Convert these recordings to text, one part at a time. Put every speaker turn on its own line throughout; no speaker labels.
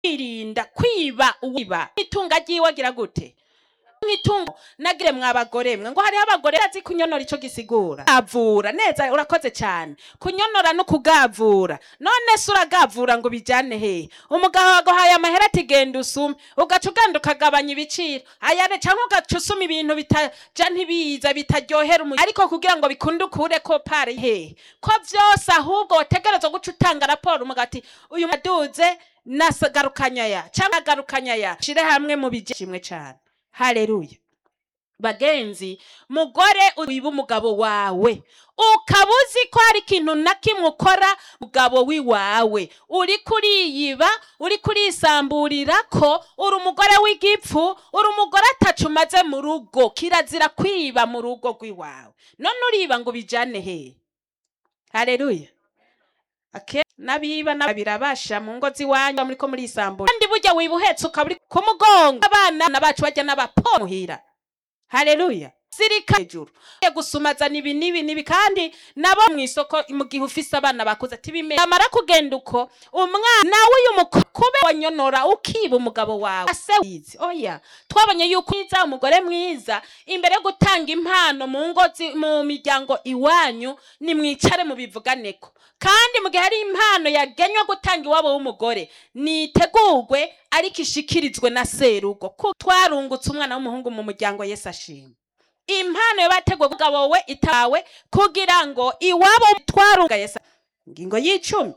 kwirinda kwiba uwiba itunga ryiwe agira gute nk'itungo nagire mwabagore mwe ngo hariho abagore bazi kunyonora ico gisigura gavura neza urakoze cyane kunyonora no kugavura none se uragavura ngo bijane hehe umugabo waguhaye amahera ati genda usume ugaca ugenda ukagabanya ibiciro ayane cyangwa ugaca usuma ibintu bitaja ntibiza bitaryohera umu ariko kugira ngo bikunde ukure ko pare hehe ko vyose ahubwo wategerezwa guca utanga raporo umugabo ati uyu maduze nagarukanya ya cyangwa agarukanya ya shire hamwe mu bijimwe cyane haleluya bagenzi mugore wiba umugabo wawe ukaba uzi ko hari ikintu na kimwe ukora mugabo w'iwawe uri kuriyiba uri kurisamburira ko uri umugore w'igipfu uri umugore atacu umaze mu rugo kirazira kwiba mu rugo rw'iwawe none uriba ngo ubijane he haleluya ake n'abiba na birabasha mu ngo z'iwanyu muri ko muri isambura kandi burya wiba uhetse ukaba uri ku mugongo abana bacu bajya n'abapo muhira haleluya sirika hejuru gusumaza nibi nibi nibi kandi nabo mu isoko mu gihe ufise abana bakuze ati bimeye amara kugenda uko umwana nawe uyu mukube wanyonora ukiba umugabo wawe ase wizi oya twabonye yuko mwiza umugore mwiza imbere yo gutanga impano mu ngo zi- mu miryango iwanyu nimwicare mubivuganeko kandi mu gihe hari impano yagenywe gutanga iwabo w'umugore nitegurwe ariko ishikirizwe na serugo ko twarungutse umwana w'umuhungu mu muryango yesu ashima impano yabategwe umugabo we itawe kugira ngo iwabo twarunga yesu ingingo y'icumi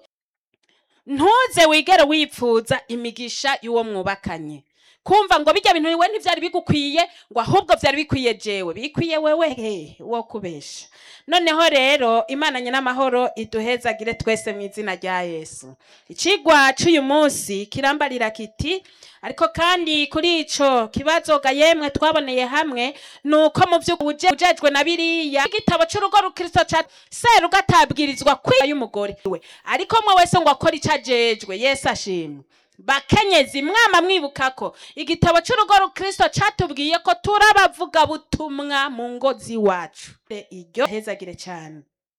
ntuze wigere wipfuza imigisha y'uwo mwubakanye kumva ngo bijya bintu we ntibyari bigukwiye ngo ahubwo byari bikwiye jewe bikwiye wewe he wo kubesha noneho rero imana n'amahoro iduhezagire twese mu izina rya yesu ikigwa cy'uyu munsi kirambarira kiti ariko kandi kuri ico kibazo ga yemwe twaboneye hamwe ni uko mu by'ukuri ujejwe na biriya igitabo cy'urugo rukristo ca serugo atabwirizwa kwiba y'umugore we ariko mwe wese ngo akore icyo ajejwe yesu ashimwe bakenyezi mwama mwibuka ko igitabo cy'urugo rukristo catubwiye ko turi abavugabutumwa mu ngo z'iwacu iryo hezagire cyane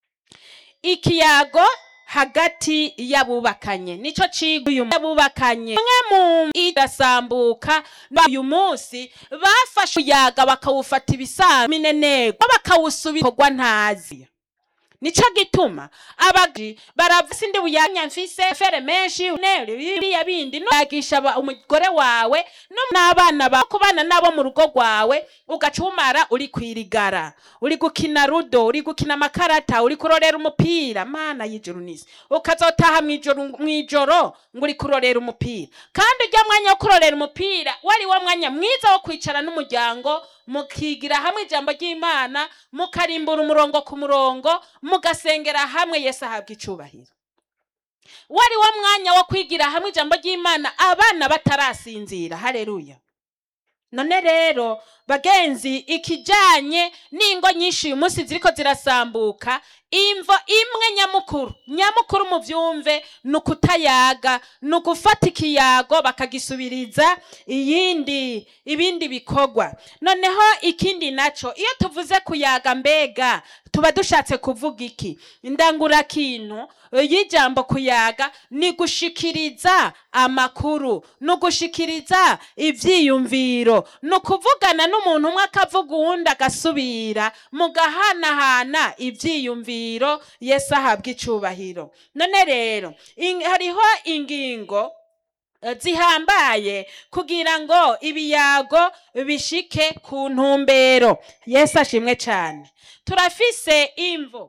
ikiyago hagati y'abubakanye nico ciga uyu y'abubakanye umwe mu irasambuka uyu munsi bafashe uyaga bakawufata ibisanzwe mineneko bakawusubiza kogwa ntazi nico gituma abagi baravuga indi buyanya mfise fere menshi nere biriya bindi no yagisha aba- umugore wawe no n'abana bawe kubana nabo mu rugo rwawe ugaca umara uri kwirigara uri gukina rudo uri gukina amakarata uri kurorera umupira mana y'ijuru n'isi ukazotaha mw'ijoro mw'ijoro ngo uri kurorera umupira kandi ujya mwanya wo kurorera umupira wari wo mwanya mwiza wo kwicara n'umuryango mukigira hamwe ijambo ry'imana mukarimbura umurongo ku murongo mugasengera hamwe yesu ahabwa icubahiro wari wo mwanya wo kwigira hamwe ijambo ry'imana abana batarasinzira hareruya none rero bagenzi ikijanye n'ingo nyinshi uyu munsi ziriko zirasambuka imvo imwe nyamukuru nyamukuru mu vyumve ni ukutayaga ni ugufata ikiyago bakagisubiriza iyindi ibindi bikorwa noneho ikindi naco iyo tuvuze kuyaga mbega tuba dushatse kuvuga iki indangurakintu y'ijambo kuyaga ni gushikiriza amakuru ni ugushikiriza ivyiyumviro ni ukuvugana n'umuntu umwe akavuga uwundi agasubira mugahanahana ivyiyumviro yesu ahabwa icubahiro none rero in- hariho ingingo eh, zihambaye kugira ngo ibiyago bishike ku ntumbero yesu ashimwe cyane turafise imvo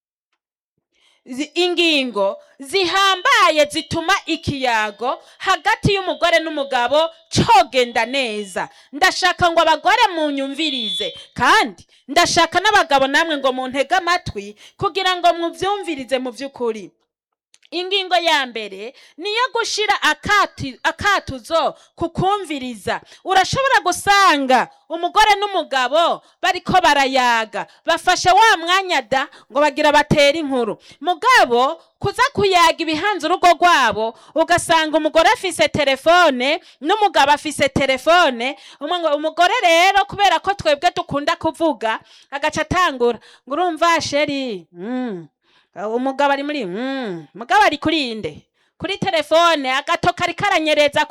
zi- ingingo zihambaye zituma ikiyago hagati y'umugore n'umugabo cogenda neza ndashaka ngo abagore munyumvirize kandi ndashaka n'abagabo namwe ngo muntege amatwi kugira ngo muvyumvirize mu vy'ukuri ingingo ya mbere niyo gushira akati, akatuzo kukumviriza urashobora gusanga umugore n'umugabo bariko barayaga bafashe wa mwanya da ngo bagira batera inkuru mugabo kuza kuyaga ibihanze urugo rwabo ugasanga umugore afise telefone n'umugabo afise telefone umwe ngo umugore rero kubera ko twebwe dukunda kuvuga agaca atangura ngo urumva sheri mm. Uh, umugabo ari muri mm, mugabo ari kuri inde kuri telefone agato kari karanyereza